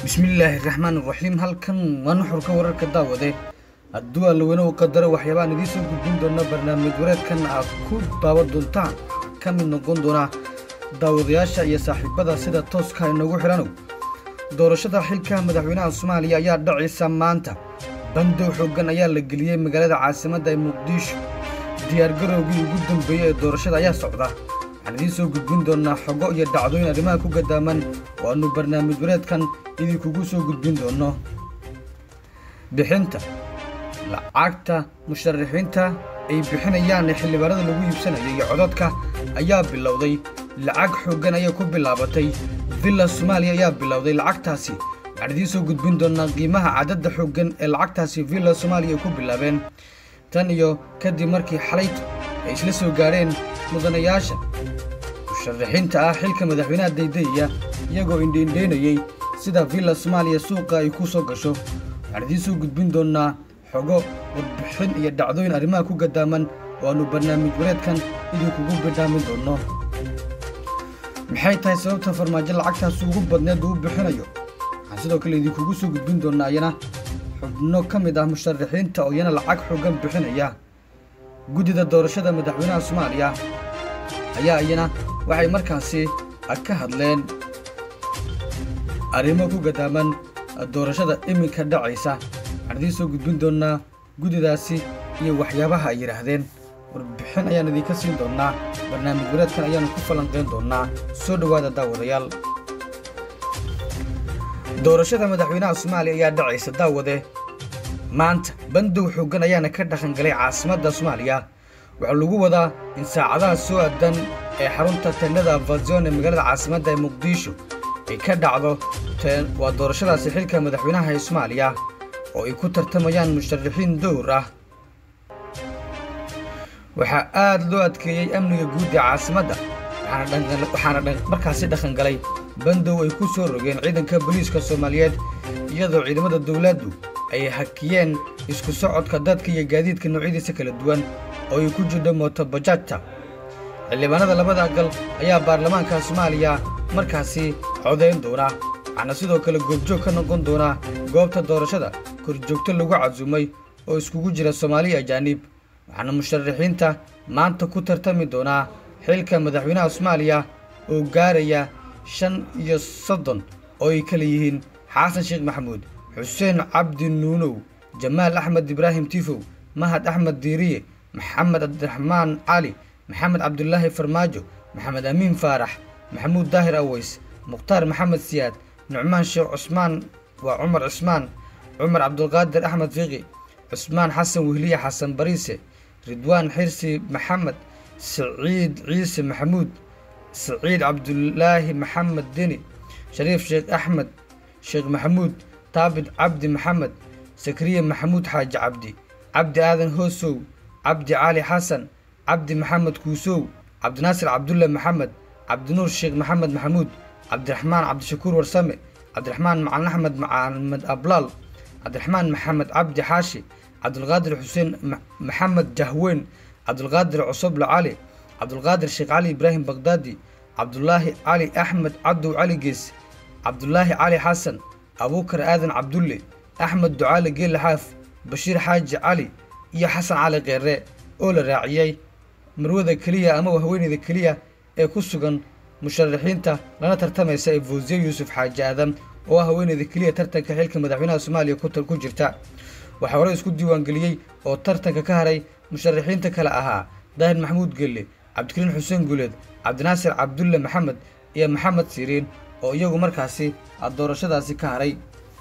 bismillaahi raxmaan raxiim halkan waa nuxurka wararka daawade hadduu allaweyne u qadaro waxyaabaan idiin soo gudbin doona barnaamij wareedkan aad ku daawan doontaan ka mid noqon doona daawadayaasha iyo saaxiibada sida tooska inagu xidhanow doorashada xilka madaxweynaha soomaaliya ayaa dhacaysa maanta bandow xooggan ayaa la geliyey magaalada caasimadda ee muqdisho diyaargarowgii ugu dambeeyey ee doorashada ayaa socda waxaan idiin soo gudbin doonnaa xogo iyo dhacdooyin arrimaha ku gadaaman oo aannu barnaamij wareedkan idinkugu soo gudbin doonno bixinta lacagta musharaxiinta ay bixinayaan ee xildhibaanada lagu iibsanayo iyo codadka ayaa bilowday lacag xooggan ayay ku bilaabatay villa soomaaliya ayaa bilowday lacagtaasi waxaan idiin soo gudbin doonnaa qiimaha cadadda xooggan ee lacagtaasi villa soomaaliya ay ku bilaabeen tan iyo kadib markii xalaytu ay isla soo gaadheen mudanayaasha musharaxiinta ah xilka madaxweynaha daydayaya iyagoo indhiindheynayey sida villa soomaaliya suuqa ay ku soo gasho waxaan idiin soo gudbin doonnaa xogo warbixin iyo dhacdooyin arrimaha ku gadaaman oo aannu barnaamij wareedkan idinkugu bidhaamin doonno maxay tahay sababta farmaajo lacagtaas ugu badneed uu bixinayo waxaan sidoo kale idinkugu soo gudbin doonnaa iyana xubno ka mid ah musharaxiinta oo iyana lacag xoogan bixinaya guddida doorashada madaxweynaha soomaaliya ayaa iyana waxay markaasi ka hadleen arrimo ku gadaaman doorashada iminka dhacaysa waxaan idiin soo gudbin doonnaa guddidaasi iyo waxyaabaha ay yidhaahdeen warbixin ayaan idinka siin doonnaa barnaamij wareedkan ayaannu ku falanqayn doonnaa soo dhowaada daawadayaal doorashada madaxweynaha soomaaliya ayaa dhacaysa daawade maanta bandow xooggan ayaana ka dhaqangalay caasimadda soomaaliya waxaa lagu wadaa in saacadaha soo aadan ee xarunta teenada vazion ee magaalada caasimadda ee muqdisho ay ka dhacdo waa doorashadaasi xilka madaxweynaha ee soomaaliya oo ay ku tartamayaan musharaxiin dowr ah waxaa aad loo adkeeyey amniga guud ee caasimadda waxaana markaasi dhaqangalay bandow ay ku soo rogeen ciidanka booliiska soomaaliyeed iyadoo ciidamada dowladdu ay hakiyeen isku socodka dadka iyo gaadiidka noocyadiisa kala duwan oo ay ku jirho mootobajaajta xildhibaanada labada gal ayaa baarlamaanka soomaaliya markaasi codayn doona waxaana sidoo kale goobjoog ka noqon doonaa goobta doorashada korjoogto lagu casuumay oo iskugu jira soomaaliya ajaanib waxaana musharaxiinta maanta ku tartami doonaa xilka madaxweynaha soomaaliya oo gaaraya shan iyo soddon oo ay kala yihiin xasan sheekh maxamuud xuseen cabdi nuunow jamaal axmed ibraahim tifow mahad axmed diiriye maxamed cabdiraxmaan cali maxamed cabdulaahi farmaajo maxamed amiin faarax maxamuud daahir aweys mukhtaar maxamed siyaad nucmaan sheekh cusmaan waa cumar cismaan cumar cabdulqaadir axmed fiqi cusmaan xasan wehliye xasan bariise ridwaan xirsi maxamed siciid ciise maxamuud siciid cabdulaahi maxamed deni shariif sheekh axmed sheekh maxamuud taabit cabdi maxamed sakriye maxamuud xaaji cabdi cabdi aadan hoosow cabdi cali xasan cabdi maxamed kuusow cabdinaasir cabdulle maxamed cabdinuur sheekh maxamed maxamuud cabdiraxmaan cabdishakuur warsame cabdiraxmaan macalin axmed maxamed ablaal cabdiraxmaan maxamed cabdi xaashi cabdulqaadir xuseen maxamed jahweyn cabdulqaadir cusoble cali cabdulqaadir sheekh cali ibraahim bagdaadi cabdulaahi cali axmed cabdow cali gees cabdulaahi cali xasan abuukar aadan cabdulle axmed ducaale geelle xaaf bashiir xaaji cali iyo xasan cali keere oo la raaciyey marwada keliya ama haweeneyda keliya ee ku sugan musharaxiinta lana tartamaysa ee fawsiye yuusuf xaaji aadan oo ah haweeneyda keliya tartanka xilka madaxweynaha soomaaliya ku jirta waxaa hore isku diiwaangeliyey oo tartanka ka haray musharaxiinta kale ahaa daahir maxamuud gelle cabdikariin xuseen guuleed cabdinaasir cabdulle maxamed iyo maxamed siriin oo iyagu markaasi doorashadaasi ka haray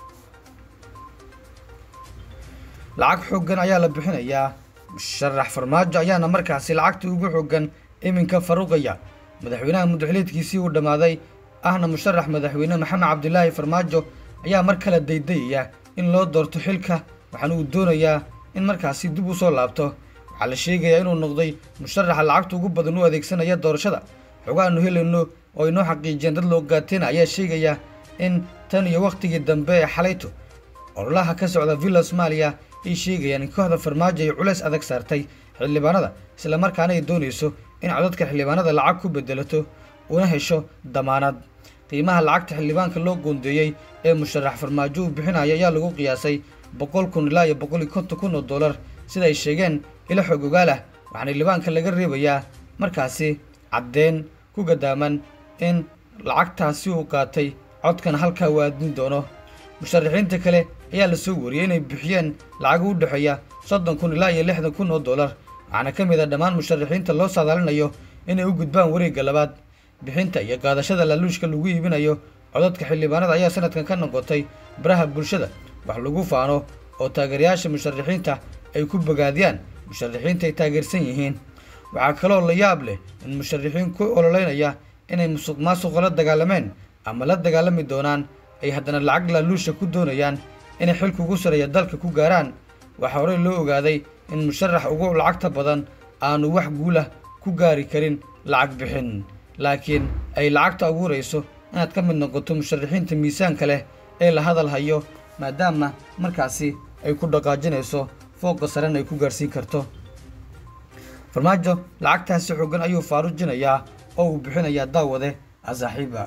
lacag xooggan ayaa la bixinayaa musharax farmaajo ayaana markaasi lacagta ugu xooggan iminka faruqaya madaxweynaha muddaxiliedkiisii uu dhammaaday ahna musharax madaxweyne maxamed cabdilaahi farmaajo ayaa mar kale daydayaya in loo doorto xilka waxaana uu doonayaa in markaasi dib u soo laabto waxaa la sheegayaa inuu noqday musharaxa lacagta ugu badan u adeegsanaya doorashada xogaanu helayno oo aynoo xaqiijiyeen dad loo gaateena ayaa sheegaya in tan iyo wakhtigii dambe ee xalayto ololaha ka socda villa soomaaliya ay sheegayaan in kooxda farmaajo ay culays adag saartay xildhibaanada islamarkaana ay doonayso in codadka xildhibaanada lacag ku bedelato una hesho damaanad qiimaha lacagta xildhibaanka loo goondeeyey ee musharax farmaajo uu bixinaya ayaa lagu qiyaasay boqol kun ilaa iyo boqol iyo konton kun oo dollar sida ay sheegeen ilo xog ogaal ah waxaana xildhibaanka laga reebayaa markaasi caddeyn ku gadaaman in lacagtaasi uu qaatay codkan halkaa waadin doono musharaxiinta kale ayaa la soo wariyey inay bixiyeen lacag u dhexeeya soddon kun ilaa iyo lixdan kun oo dollar waxaana ka mid a dhammaan musharaxiinta loo saadaalinayo inay u gudbaan wareegga labaad bixinta iyo qaadashada laaluushka lagu iibinayo codadka xildhibaanada ayaa sanadkan ka noqotay baraha bulshada wax lagu faano oo taageerayaasha musharaxiinta ay ku bogaadiyaan musharaxiinta ay taageersan yihiin waxaa kaloo la yaab leh in musharaxiin ku ololeynaya inay musuq maasuqa la dagaalameen ama la dagaalami doonaan ay haddana lacag laaluusha ku doonayaan inay xilka ugu sareeya dalka ku gaaraan waxaa horey loo ogaaday in musharax ugu lacagta badan aanu wax guulah ku gaari karin lacag bixin laakiin ay lacagta abuurayso inaad ka mid noqoto musharaxiinta miisaanka leh ee la hadal hayo maadaama markaasi ay ku dhaqaajinayso fooqa sarena ay ku gaarhsiin karto farmaajo lacagtaasi xoogan ayuu faarujinayaa oo uu bixinayaa daawade asaaxiiba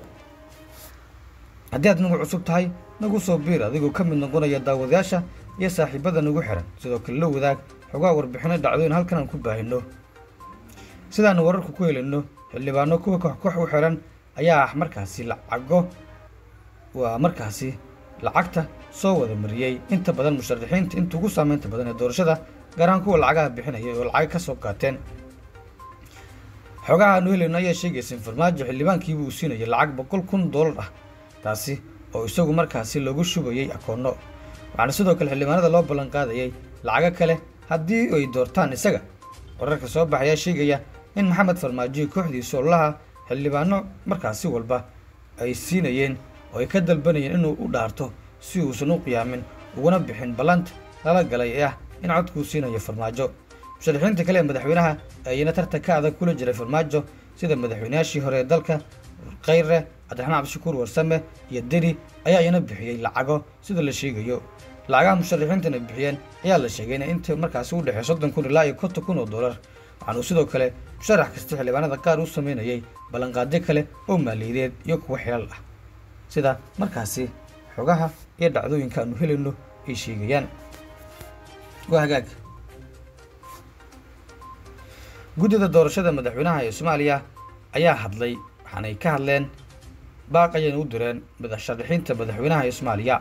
haddii aad nagu cusub tahay nagu soo biir adigoo ka mid noqonaya daawadayaasha iyo saaxiibada nagu xihan sidoo kale la wadaag xogaa warbixino dhacdooyin halkan aan ku baahino sidaanu wararku ku helayno xildhibaano kuwa koox u xihan ayaa ah markaasi lacago waa markaasi lacagta soo wada mariyey inta badan musharaxiinta inta ugu saameynta badan ee doorashada gaar ahaan kuwa lacagaha bixinaya oo lacag ka soo qaateen xogaha aanu helayno ayaa sheegaysa in farmaajo xildhibaankiiba uu siinayay lacag boqol kun dollar ah taasi oo isagu markaasi lagu shubayey akoonno waxaana sidoo kale xildhibaanada loo ballan qaadayay lacago kale haddii ay doortaan isaga wararka soo baxayaa sheegaya in maxamed farmaajo iyo kooxdiisu ololaha xildhibaano markaasi walba ay siinayeen oo ay ka dalbanayeen inuu u dhaarto si uusan u qiyaamin uguna bixin ballanta lala galay ee ah in codkuu siinayo farmaajo musharaxiinta kale ee madaxweynaha ayana tartanka adag kula jiray farmaajo sida madaxweynayaashii hore ee dalka khayre cabdiraxmaan cabdishakuur warsame iyo deri ayaa iyana bixiyey lacago sida la sheegayo lacagaha musharaxiintana bixiyeen ayaa la sheegay inay inta markaasi u dhexey soddon kun ilaa iyo konton kun oo dollar waxaanuu sidoo kale musharax kasta xildhibaanada qaar u sameynayay ballanqaadyo kale oo maaliyadeed iyo kuwa xilal ah sida markaasi xogaha iyo dhacdooyinka aanu helayno ay sheegayaan waa hagaag guddida doorashada madaxweynaha ee soomaaliya ayaa hadlay waxaanay ka hadleen baaq ayayna u direen madaxsharaxiinta madaxweynaha ee soomaaliya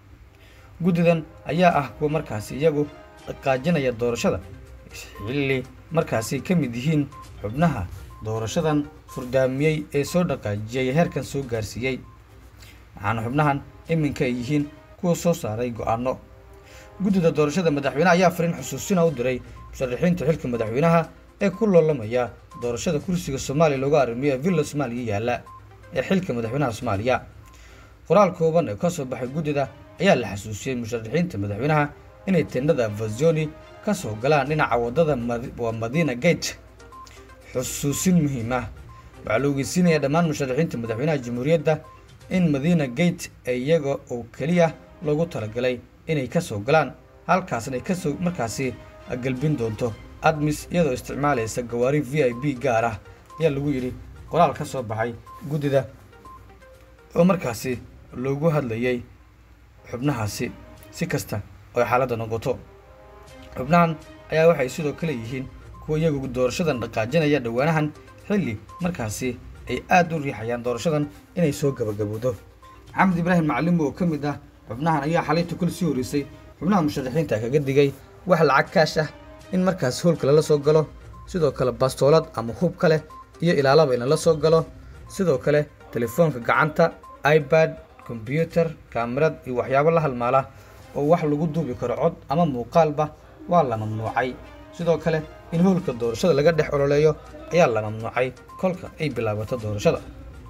guddidan ayaa ah kuwa markaasi iyagu dhaqaajinaya doorashada xilli markaasi ka mid yihiin xubnaha doorashadan furdaamiyey ee soo dhaqaajiyey heerkan soo gaarsiiyey waxaana xubnahan iminka ay yihiin kuwa soo saaray go-aano guddida doorashada madaxweyneha ayaa fariin xusuusina u diray musharaxiinta xilka madaxweynaha ee ku loolamaya doorashada kursiga soomaaliya looga arrimiyo ee villa soomaaliya yaalla ee xilka madaxweynaha soomaaliya qoraal kooban ee ka soo baxay guddida ayaa la xasuusiyey musharaxiinta madaxweynaha inay tendhada vazoni ka soo galaan dhinaca waddada waa madiina gate xusuusin muhiim ah waxaa la ogeysiinaya dhammaan musharaxiinta madaxweynaha jamhuuriyadda in madiina gate ee iyaga oo keliya loogu talagalay inay ka soo galaan halkaasna ay kasoo markaasi galbin doonto admis iyadoo isticmaalaysa gawaari v i b gaar ah ayaa lagu yidhi qoraal ka soo baxay guddida oo markaasi loogu hadlayay xubnahaasi si kasta oo ay xaaladda noqoto xubnahan ayaa waxay sidoo kale yihiin kuwa iyagu doorashadan dhaqaajinaya dhowaanahan xilli markaasi ay aad u riixayaan doorashadan inay soo gabagabowdo maxamed ibraahim macalimo oo ka mid ah xubnahan ayaa xalayta kul sii horeysay xubnaha musharaxiinta kaga digay wax lacag kaash ah in markaas hoolka lala soo galo sidoo kale bastoolad ama hub kale iyo ilaalaba in lala soo galo sidoo kale telefoonka gacanta ibad kombyutar kaamirad iyo waxyaabo la halmaala oo wax lagu duubi karo cod ama muuqaalba waa la mamnuucay sidoo kale in hoolka doorashada laga dhex ololeeyo ayaa la mamnuucay kolka ay bilaabato doorashada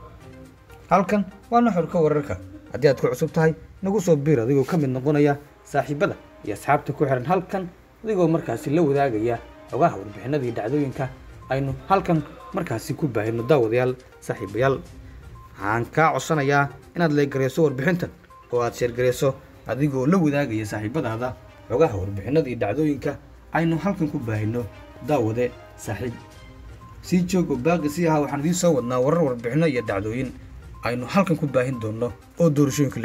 halkan waa nuxurka wararka haddii aad ku cusub tahay nagu soo biir adigoo ka mid noqonaya saaxiibada iyo asxaabta ku xihan halkan adigoo markaasi la wadaagaya xogaha warbixinadii dhacdooyinka aynu halkan markaasi ku baahino daawadayaal saaxiibayaal waxaan kaa codsanayaa inaad leegarayso warbixintan oo aad sheergarayso adigoo la wadaagaya saaxiibadaada xogaha warbixinadii dhacdooyinka aynu halkan ku baahino daawade saaxiib sii joog oo baaqi sii ahaa waxaan idiin soo wadnaa warar warbixino iyo dhacdooyin aynu halkan ku baahin doonno oo doorashooyinka